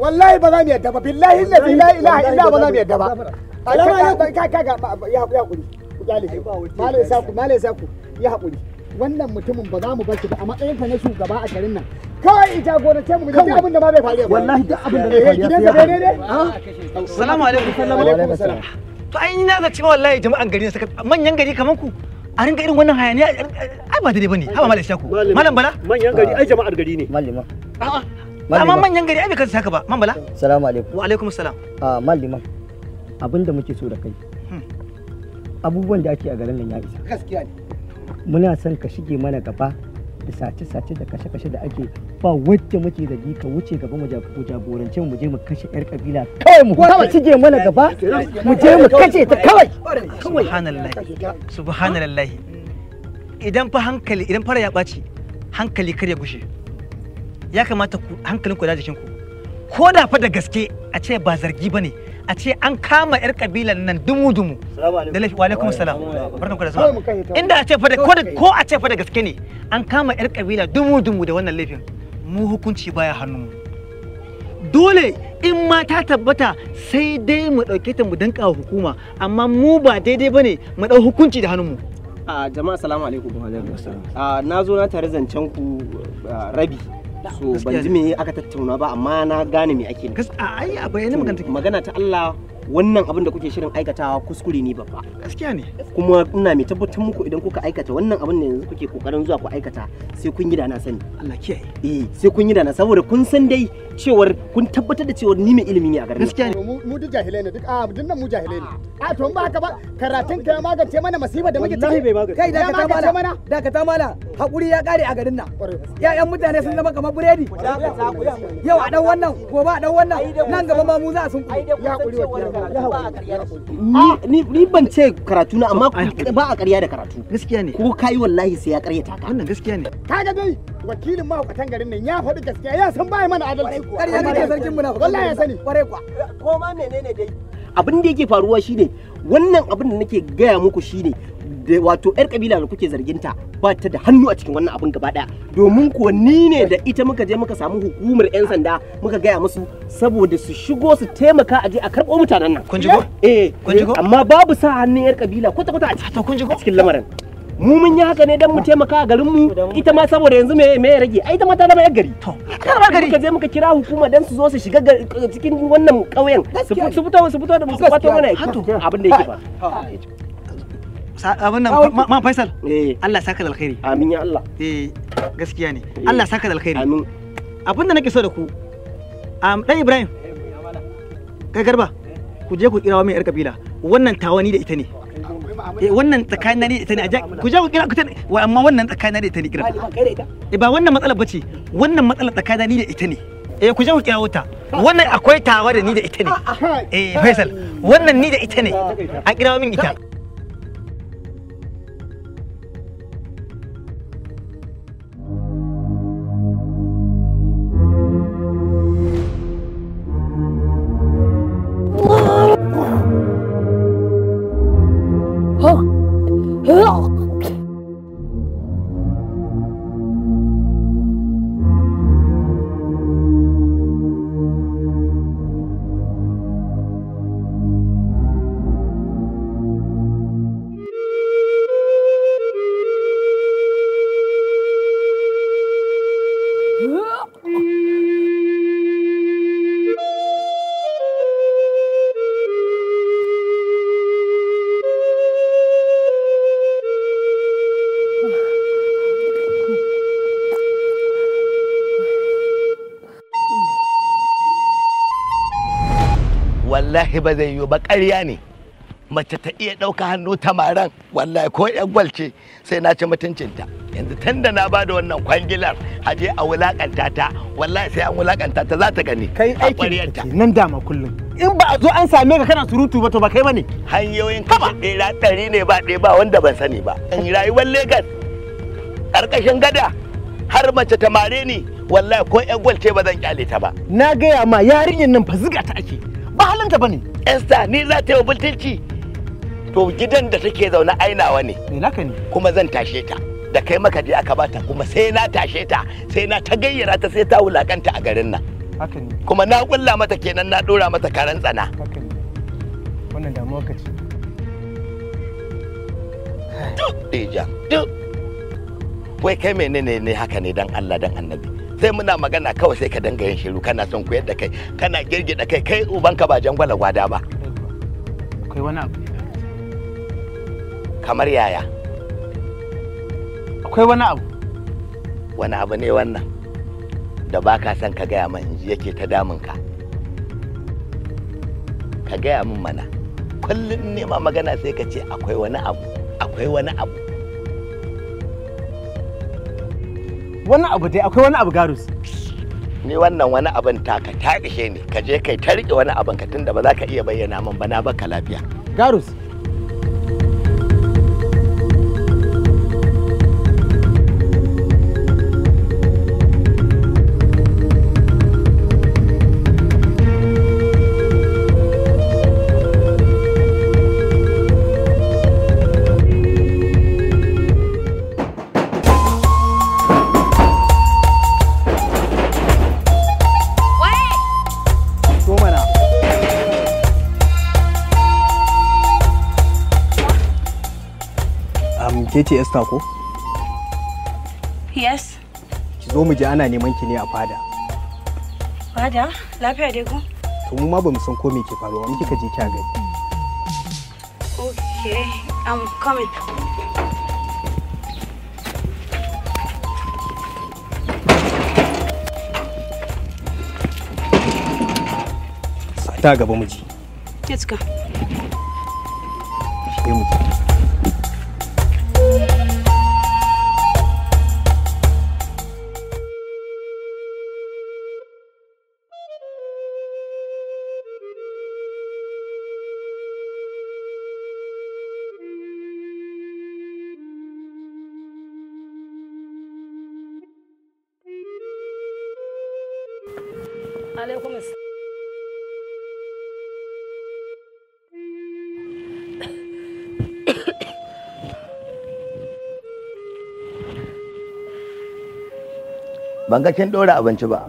wallahi ba za mu yadda ba billahi allazi la ilaha illa ba za mu yadda ba ka ka ga ya ya hakuri ku kyale shi malai saku malai saku ya hakuri wannan mutumin ba za mu bar shi ba a matsayin ka na shugaba a garin nan kawai ita gorance mu da abin da ma bai faru wallahi duk abin da zai faru gidan sa ne ne Assalamu alaikum. Assalamu alaikum salam To ai ni na ga cewa wallahi jama'an gari ne suka manyan gari kaman ku a ringa irin wannan hayaniya ai ba daidai bane. Haba malam Shaku. Malam Bala? manyan gari ai jama'ar gari ne Malima. A'a. Malam Amma Bala. manyan gari ai bai kansa haka ba. Man Bala? Salamu alaikum. Wa alaikum salam. Ah, Malima. Abin da muke so da kai. Hmm. Abubuwan da ake a garin nan ya isa. gaskiya ne Muna son ka shige mana gaba da sace-sace da kashe-kashe da ake ba wadda muke da ka wuce gaba mu jab- mu jagorance mu je mu kashe yar kabila kawai mu kawai shige mana gaba mu je mu kashe ta kawai Subhanallah. Subhanallah. Idan fa hankali idan fara ya ɓaci hankali kar ya gushe. Ya kamata ku hankalin ku da jikin ku. Ko da fa da gaske a ce ba zargi bane a ce an kama yar kabilan nan dumu-dumu. Da laifi wa alaikum salam. Barkan ku da Kawai mu zuwa. kashe ta. Inda a ce fa da ko da ko a ce fa da gaske ne an kama yar kabila dumu-dumu da wannan laifin. Mu hukunci baya hannunmu. Dole in ma ta tabbata sai dai mu ɗauke ta mu danka wa hukuma amma mu ba daidai bane mu ɗau hukunci da hannunmu. a jama'a salamu alaikum a na zo na tare zancen ku ah, rabi so ban ji me aka tattauna ba amma na gane me ake nufi. Gas a ai a bayyane magana take. magana ta Allah wannan abin da kuke shirin aikatawa kuskure ne babba Gaskiya ne. kuma ina mai tabbatar muku idan kuka aikata wannan abin da yanzu kuke kokarin zuwa ku aikata sai kun yi da na sani Allah kiyaye. eh sai kun yi da na saboda kun san dai cewar kun tabbatar da cewar ni mai ilimi ne a garin nan. Gaskiya ne. mu mu duk jahilai ne duk a duk nan mu jahilai ne a to in ba haka ba karatun ka ya magance mana masifa da muke ciki Wallahi bai magance. kai da ka magance mana dakata mala hakuri ya kare a garin nan Ƙwarai. ya'yan mutane sun zama kamar buredi yau a dan wannan gobe a dan wannan nan gaba ma mu za a sun ya hakuri wa ni ni ni ban ce karatu na amma ba a ƙarya da karatu Gaskiya ne. ko kai wallahi sai ya ƙaryata ka Wannan gaskiya ne. kaga dai wakilin mahaukatan garin nan ya faɗi gaskiya ya san baya mana adalci ƙarya kake sarkin muna wallahi ya sani kwarai kwa ko ma menene dai abin da yake faruwa shine wannan abin da nake gaya muku shine da wato yar kabila da kuke zarginta ba ta da hannu a cikin wannan abin gaba daya domin kuwa ni ne da ita muka je muka samu hukumar yan sanda muka gaya musu saboda su shigo su taimaka a je a karɓo mutanen nan Kun ji ko? eh Kun ji ko? amma babu sa hannun yar kabila kwata kwata a cikin To kun ji ko? cikin lamarin mu mun yi haka ne dan mu taimaka a garin mu ita ma saboda yanzu me me ya rage ai ita ma ta zama yar gari To. Kar ba gari. muka je muka kira hukuma dan su zo su shiga gar- cikin wannan ƙauyen su fi- su fito su fito da mu su kwato mana Hato. abin da yake ba Sa- Abin nan ma- ma Faisal. eh Allah saka da alkhairi. amin ya Allah Eh gaskiya ne. Allah saka da alkhairi. amin Abin da nake so da ku. Am dan Ibrahim. Kai garba. Ku je ku kirawo mai yar kabila. Wannan tawani da ita ne. Eh wannan tsakanin ni da ita ne. a ja- Ku je ku kira ku ta ne. Wa- Amma wannan tsakanin ni da ita ne kira. Eh ba wannan matsalar bace. Wannan matsalar tsakanin ni da ita ne. Eh ku je ku kirawo ta. Wannan akwai tawa da ni da ita ne. Eh Faisal. Wannan ni da ita ne. A kirawo min ita. wallahi ba zai yiwu ba ƙarya ne mace ta iya ɗauka hannu tamaran wallahi ko yan gwalce sai na ci mutuncinta yanzu tun da na bada wannan kwangilar a je a wulakanta ta wallahi sai an wulakanta ta za ta gani kai a aikin ƙwaryarta. ke nan dama kullum in ba a zo an same ka kana surutu ba to ba kai bane hanyoyin kashe ɗera ɗari ne ba ɗaya ba wanda ban sani ba in rayuwar Legas ƙarƙashin gada har mace ta mare ni wallahi ko yan gwalce ba zan kyale ta ba na gaya ma yarinyar nan fa ziga ta ake ba halinta bane Esther ni za ta yi wa butulci to gidan da take zaune ainawa ne me naka ne kuma zan tashe ta da kai maka je aka bata kuma sai na tashe ta sai na ta gayyara ta sai ta wulakanta a garin nan haka ne kuma na kulla mata kenan na dora mata karan tsana haka ne wannan damuwa ka ce duk deja duk wai kai menene ne haka ne dan Allah dan annabi sai muna magana kawai sai ka danga yin shiru kana son koyar da kai kana girgida kai kai ubanka ba jangwala gwada ba akwai wani abu kamar yaya akwai wani abu wani abu ne wannan da ba ka son ka gaya min ji yake ta damun ka ka gaya min mana kullum nema magana sai ka ce akwai wani abu akwai wani abu wani abu dai akwai wani abu garus ni wannan wani abin taka ta ishe ni ka je kai ta rike wani abin ka tunda ba za ka iya bayyana min ba na baka lafiya garus so mana um, ke ce Esther ko? Yes. Ki zo mu je ana neman ki ne a fada. Fada, lafiya dai ko? To mu ma bamu san ko me ke faruwa in kika je kya gani. Okay, I'm coming. Ta gaba mu ji. Let's go. Shige mu je. Alaikum ban ga kin dora abinci ba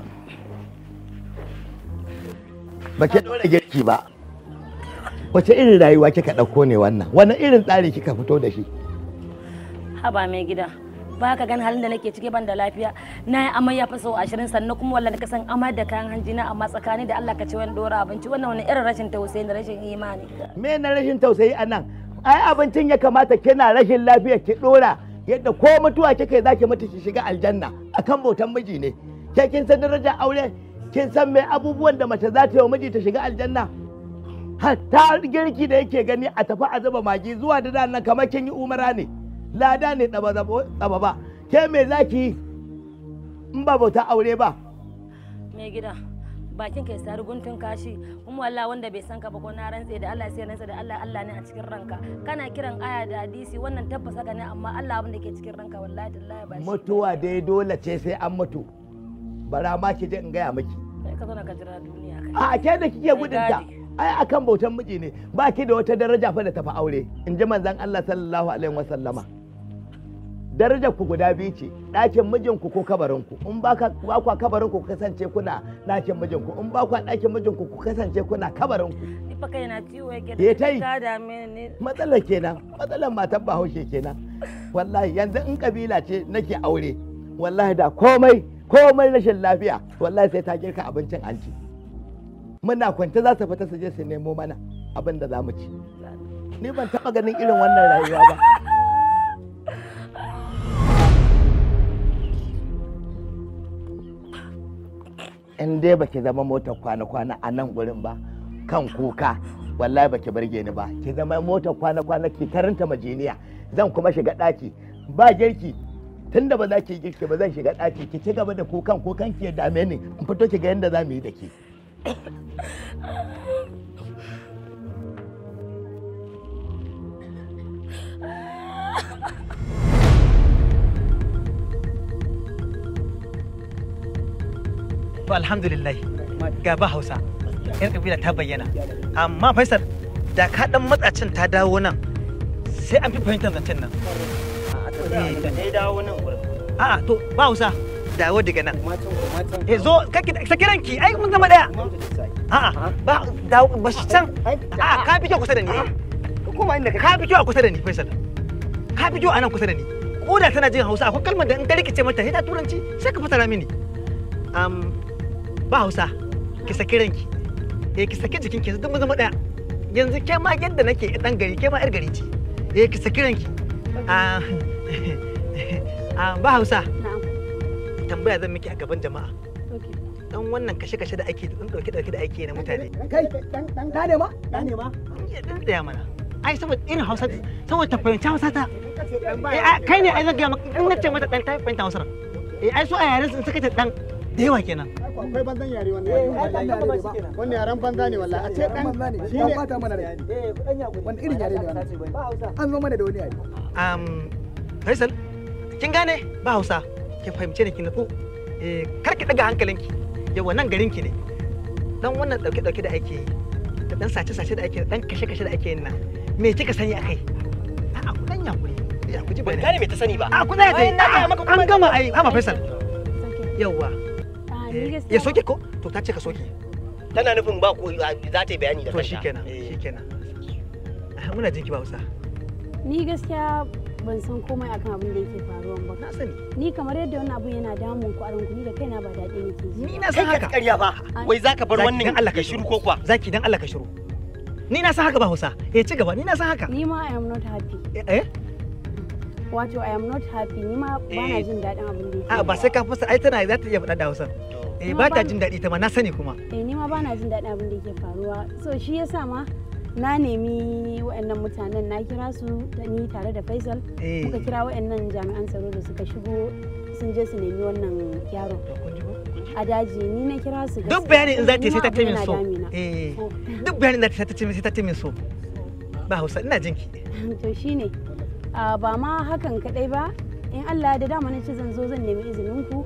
ba ki dora girki ba wace irin rayuwa kika ɗauko ne wannan wani irin tsari kika fito da shi Haba mai gida. Ba ka gan halin da nake ciki ban da lafiya. Na yi amai ya fi sau ashirin sannan kuma wallahi ka san amai da kayan hanji na amma tsakani da Allah ka ci wani dora abinci wannan wani irin rashin tausayi da rashin imani. me na rashin tausayi a nan ai abincin ya kamata kina rashin lafiya ki dora yadda ko mutuwa kika za ki mutu ki shiga aljanna akan bautan miji ne ke kin san darajar aure kin san me abubuwan da mace za ta yi wa miji ta shiga aljanna hatta girki da yake gani a tafi a zuba magi zuwa da nan kamar kin yi umara ne lada ne tsaba tsaba ba ke me za ki yi in ba bauta aure ba Mai gida. Bakin kai sari guntun kashi kuma wallahi wanda bai san ka ba ko na rantse da Allah sai rantse da Allah Allah ne a cikin ranka kana kiran aya da hadisi wannan tabbas haka ne amma Allah abin da ke cikin ranka wallahi tallahi ba shi mutuwa dai dole ce sai an mutu bara ma ki je in gaya miki Kai ka zo na ka jira duniya kai a ke da kike gudunta ai akan bautan miji ne ba ki da wata daraja fa da tafi aure in ji manzon Allah sallallahu alaihi wasallama darajar ku guda biyu ce ɗakin mijinku ko kabarinku in ba ka ba ku kabarinku ku kasance kuna ɗakin mijinku in ba ku ɗakin mijinku ku kasance kuna kabarinku ni fa kai na ciwo yake Ya ta yi. ka dame ni matsalar kenan matsalar matan bahaushe kenan wallahi yanzu in kabila ce nake aure wallahi da komai komai rashin lafiya wallahi sai ta girka abincin an ci muna kwance za su fita su je su nemo mana abin da za mu ci ni ban taɓa ganin irin wannan rayuwa ba in dai baki zama motar kwana-kwana a nan gurin ba kan kuka wallahi baki barge ni ba ki zama motar kwana-kwana ki karanta majiniya zan kuma shiga ɗaki ba girki tunda ba za ki yi girki ba zan shiga ɗaki ki ci gaba da kukan kukan ki ya dame ni in fito ki ga yadda za mu yi da ke to alhamdulillah ga ba hausa yar kabila ta bayyana amma faisal da ka dan matsacin ta dawo nan sai an fi fahimtar zancen nan da dai dawo nan gurin a'a to ba hausa dawo daga nan eh zo kake saki ranki ai mun zama daya a'a ba dawo ba shi can a'a ka fi kyau kusa da ni kuma inda ka fi kyau a kusa da ni Faisal ka fi kyau a nan kusa da ni ko da tana jin Hausa akwai kalmar da in ka rikice mata sai ta turanci sai ka fasara mini um, ba Hausa ki saki ranki eh ki saki jikin ki duk mun zama daya yanzu ke ma yadda nake dan gari ke ma yar gari ce eh ki saki ranki ah ah, ba Hausa tambaya zan miki a gaban jama'a dan wannan kashe-kashe da ake dan dauke-dauke da ake na mutane kai da ne ma da ne ma ya dan tsaya mana ai saboda irin hausa saboda ta fahimci hausa ta eh ai, kai ne ai zan gaya maka in nace mata dan ta fahimta hausar eh ai so a yaren sun suka ce dan da yawa kenan akwai banzan yare wannan wannan yaren banza ne wallahi a ce dan shi ne bata mana rai wanda irin yare ne wannan an zo mana da wani yare um, Faisal kin gane ba hausa ki fahimce ni ki nutsu eh kar ki daga hankalinki yawa nan garinki ne dan wannan dauke-dauke da ake yi da dan sace-sace da ake yi, dan kashe-kashe da ake yin nan me kika sani akai a'a ku dan yakuri ya ku ji ban bayani gane me ta sani ba a ku tsaya dai Ai, na gaya maka kuma an gama ai hama Faisal yawa ni ya gaskiya soke ko to ta ce ka soke tana nufin ba ko za ta yi bayani da to kanta shikenan Eh. shikenan muna jinki ba hausa ni gaskiya ban san komai akan abin da yake faruwa ba na sani ni kamar yadda wannan abun yana damun ku a ranku ni da kaina ba daɗi nake ji ni na kai san ka haka karya ba wai zaka bar Zaki, wannan dan Allah ka ya shiru ko kuwa zaki dan Allah ka shiru ni na san haka ba hausa eh ci gaba ni na san haka ni ma i am not happy eh eh wato i am not happy ni ma ba na Eh. jin daɗin abin da yake a ba sai ka fasa ai tana za ta iya faɗa da hausa eh Ni ba ma ta ba- jin daɗi ta ma na sani kuma eh ni ma ba na jin daɗin abin da yake faruwa so shi yasa ma na nemi waɗannan mutanen na kira su da ni tare da Faisal eh muka kira waɗannan jami'an tsaro da suka shigo sun je su nemi wannan yaro to kun ji ko a daji ni na kira su duk bayani in za ta yi Ni sai ma ta ce abin min yana so damina. eh So, duk bayani in za ta yi sai ta ce min sai ta ce min so ba hausa ina jinki to shine a ba ma hakan kadai ba in Allah da dama na ce zan zo zan nemi izinin ku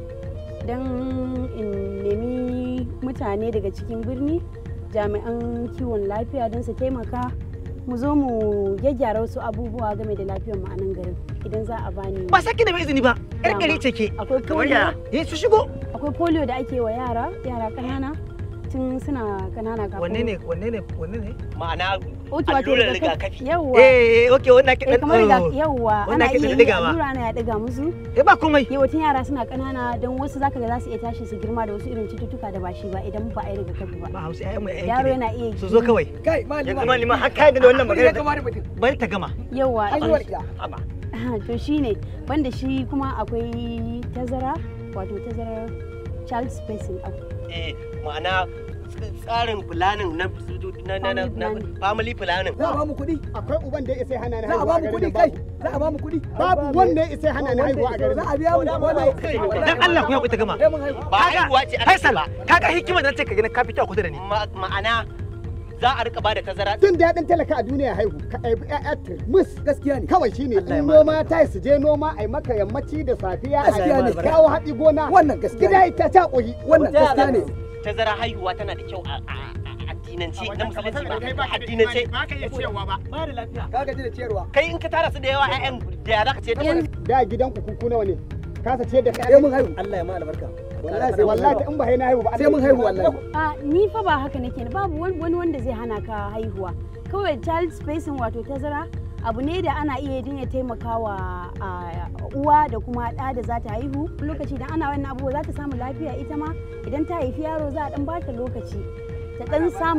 don in nemi mutane daga cikin birni jami'an kiwon lafiya don su taimaka mu zo mu gyaggyara wasu abubuwa game da lafiyar mu a nan garin idan za a bani ba saki da mai izini ba yar Dama. gari ce ke akwai kamar polio ya eh su shigo akwai polio da ake wa yara yara kanana tun suna kanana kafin wanne ne wanne ne wanne ne ma'ana Wato- wato allurar rigakafi. rigakafi. yawwa eh eh okay wannan ke eh dan kamar riga yawwa wannan ana ake iya yi digawa. allura ana ya diga musu eh ba komai yawancin yara suna kanana don wasu zaka ga za su iya tashi su girma da wasu irin cututtuka da ba shi ba idan ba a yi rigakafi ba ba hausa ai mu ai yaro yana iya su zo kawai kai malima yanzu ma liman har kai da wannan ya magana kamata mutum bari ta gama yawa an yi walƙiya Haba. to shine banda shi kuma akwai tazara wato tazarar child spacing abu eh ma'ana tsarin planning na na na na- na family planning za a ba mu kuɗi akwai uban da ya isa hana ni za a haihuwa ba a mu garin kuɗi nan kai babu za a ba mu kuɗi babu wanda ya isa hana ni haihuwa a garin za nan a biya mu wannan dan Allah ku ya ta gama sai mun haihu ba haihuwa ce aka ce Faisal ba kaga hikimar da ce ka gina ka fito a kusa da ni Ma- ma'ana za a rika bada tazara jin daɗin talaka a duniya haihu ka aibi ƴaƴa mus gaskiya ne kawai shine in noma ta su je noma ai maka yammaci da safiya Gaskiya ne. a kawo haɗi gona wannan gaskiya gida ne ita ta ƙoyi wannan gaskiya ne tazara haihuwa tana da kyau a a- a addinance na musulunci ba a addinance ba ka iya ciyarwa ba ka gaji da ciyarwa kai in ka tara su da yawa ƴaƴan da ya zaka ce da Yanzu- da gidanku kuku nawa ne kasa ce da sai mun kai haihu Allah ya ma albarka wallahi sai mun wallahi haihu in ba hai na haihu ba sai mun haihu wallahi a ni fa ba haka nake ba babu wani wani wanda zai hana ka haihuwa kawai child spacing wato tazara abu ne da ana iya din ya taimaka wa a, uwa da kuma ɗa da za ta haihu lokaci idan ana wannan abubuwa za ta samu lafiya ita ma idan ta haifi yaro za a dan bata lokaci ta dan samu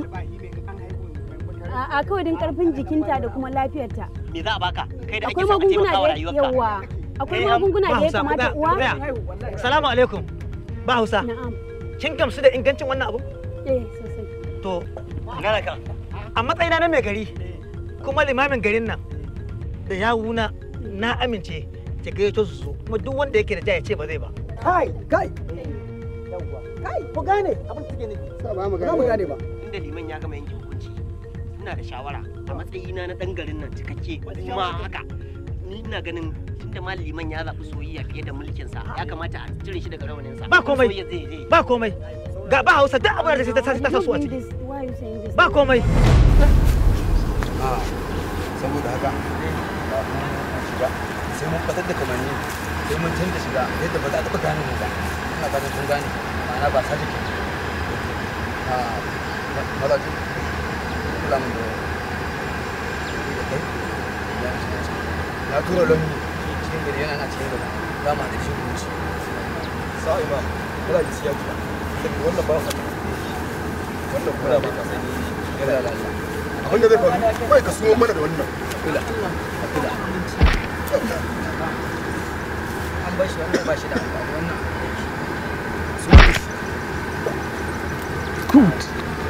a a kawai din karfin jikinta da kuma lafiyarta me za a baka kai da ake akwai son a magunguna taimaka wa da rayuwarka yawa akwai Eh, am- magunguna ba da ya Hausa, kamata ku uwa tsaya. haihu wallahi Assalamu alaikum ba hausa na'am kin gamsu da ingancin wannan abu eh sosai to gana ka a matsayina na mai gari kuma limamin garin nan da yawuna na amince ki gayyato su so kuma duk wanda yake da ja ya ce ba zai ba kai kai kai ku gane abin da suke nufi sa ba mu za mu gane gane ba inda liman ya gama yanke hukunci ina da shawara a matsayina na dan garin nan cikakke kuma haka ni ina ganin tunda ma liman ya zaɓi soyayya fiye da mulkin sa ya kamata a cire shi daga rawanin sa Ba komai. soyayya zai zai ba komai ga ba hausa duk abin da sai ta ta sa su a Don't ciki do this. Why are you saying this? ba komai a saboda haka ba mu shiga sai mun fitar da kamanni sai mun canza shiga yadda ba za a taɓa gane mu ba ina fatan kun gane ma'ana ba sace ke a mazaji kula mun da da kai ya shi ne na tura lomi cikin gari yana na cikin gari za mu da shi ku ci sa'a imam mazaji siya kula saboda wannan ba ka wannan kula ba ka sani yana da Allah abin da zai faru kawai ka sumo mana da wannan kula kula an bar shi wannan ba shi da amfani wannan su ne Good.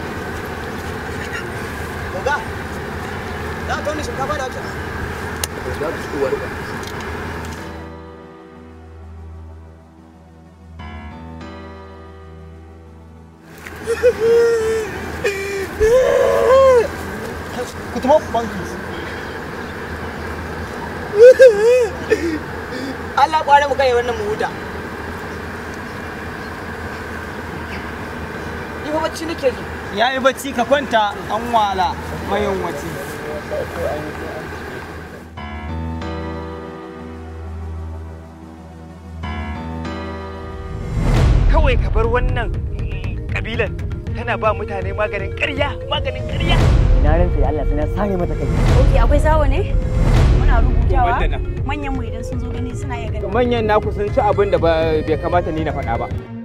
Oga, za ka wani shinkafa da wata. Za ka ci wani ba. Ku tafi banki. Allah kware mu kai wannan mu huta. Ni fa bacci nake ji. Ya yi bacci ka kwanta an wala mayan wace. kawai ka bar wannan kabilan tana ba mutane maganin ƙarya maganin ƙarya na rantsa da Allah sai na sare mata kai Ok, akwai sawo ne? Muna rubutawa. Banda nan. Manyan mu idan sun zo gani suna iya gani. manyan naku sun ci abin da bai kamata ni na faɗa ba